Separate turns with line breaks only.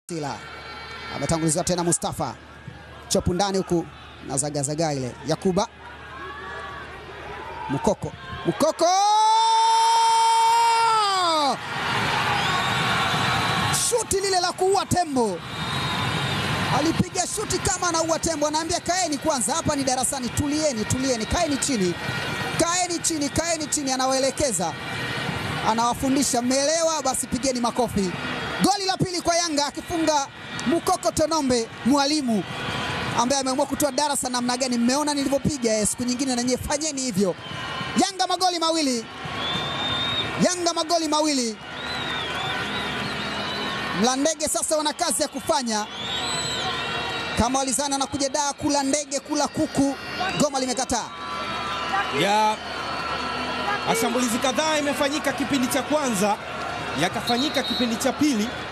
Sila ametanguliziwa tena Mustafa chopu ndani huku na zagazaga ile Yakuba Mukoko Mukoko shuti lile la kuua tembo, alipiga shuti kama anaua tembo. Anaambia kaeni kwanza, hapa ni darasani, tulieni, tulieni, kaeni chini, kaeni chini, kaeni chini. Anawaelekeza, anawafundisha, mmeelewa? Basi pigeni makofi. Goli la pili kwa Yanga akifunga Mukoko Tonombe, mwalimu ambaye ameamua kutoa darasa namna gani. Mmeona nilivyopiga, siku nyingine na nyie fanyeni hivyo. Yanga magoli mawili, Yanga magoli mawili. Mlandege sasa wana kazi ya kufanya, kama walizana na kuja daa kula ndege kula kuku, goma limekataa
ya mashambulizi kadhaa imefanyika kipindi cha kwanza, yakafanyika kipindi cha pili.